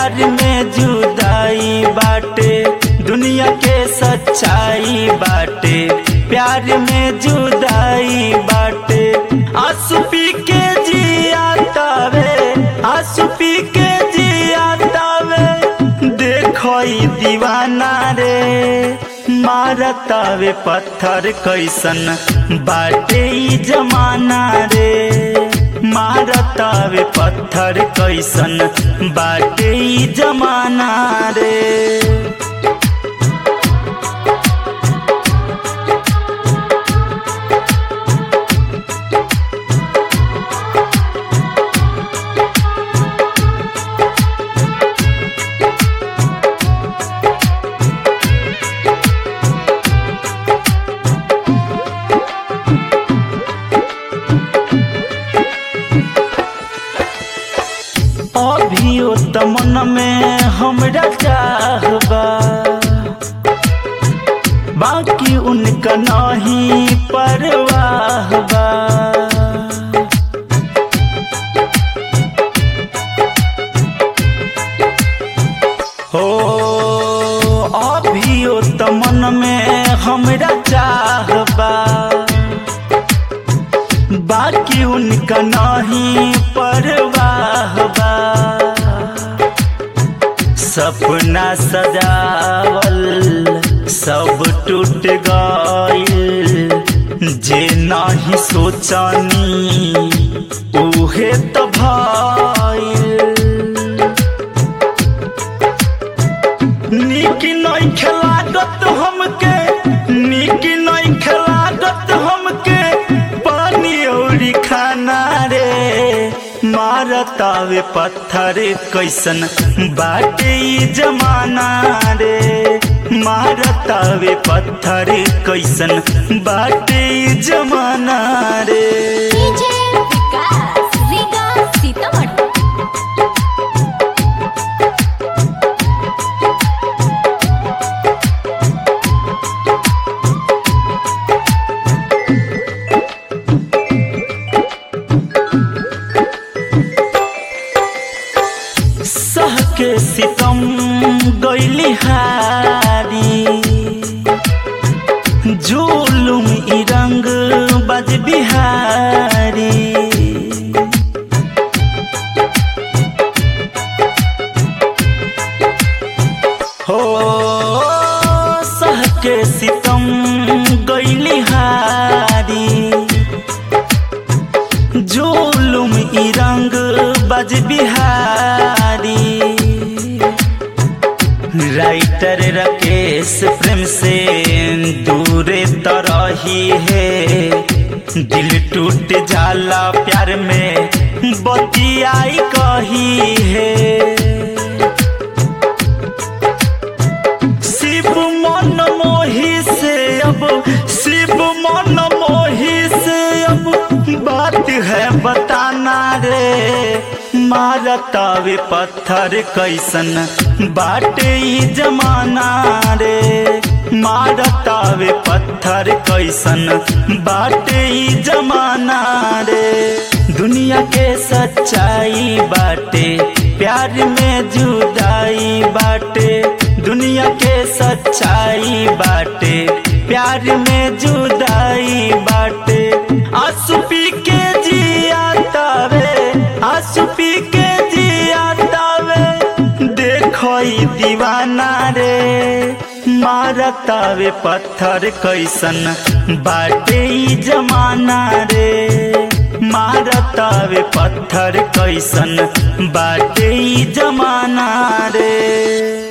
प्यार में जुदाई बाटे दुनिया के सच्चाई बाटे प्यार में जुदाई बाटे आंसू पी के जिया तावे आंसू पी के जिया तावे देखो ई दीवाना रे मारतावे पत्थर कैसन बाटे ई जमाना रे मारतावे पत्थर कैसन बाटे ई जमाना रे अभियो त मन में हमरा चाहबा बाकी उनका नहीं परवाह बा हो अभियो त मन में हमरा चाहबा बाकी उनका नहीं परवाह बा सपना सजावल सब टूट गइल जे नहीं सोचनी उहे तो भइल नीक नहीं खिलागत हमके नीक नहीं खिलागत हमके पानी और खाना रे मारतावे पत्थर कैसन बाटे ई जमाना रे मारतावे पत्थर कैसन बाटे ई जमाना रे डीजे विकास रीगा सीतामढ़ी सह के सितम गैली हारी जुलुम ई रंग बज बिहारी हो सह के सितम गैली हारी जुलुम ई रंग बज बिहारी राइटर राकेश प्रेम से दूर तरही है दिल टूट जाला प्यार में बतियाई कही है शिव मन मोही से अब शिव मन मोही से अब बात है बताना रे मारतावे पत्थर कैसन बाटे ई जमाना रे मारतावे पत्थर कैसन बाटे ई जमाना रे दुनिया के सच्चाई बाटे प्यार में जुदाई बाटे दुनिया के सच्चाई बाटे प्यार में जुदाई बाटे आंसू पी के जिया तावे आंसू पी के जिया तावे देखो ई दीवाना रे मारतावे पत्थर कैसन बाटे ई जमाना रे मारतावे पत्थर कैसन बाटे ई जमाना रे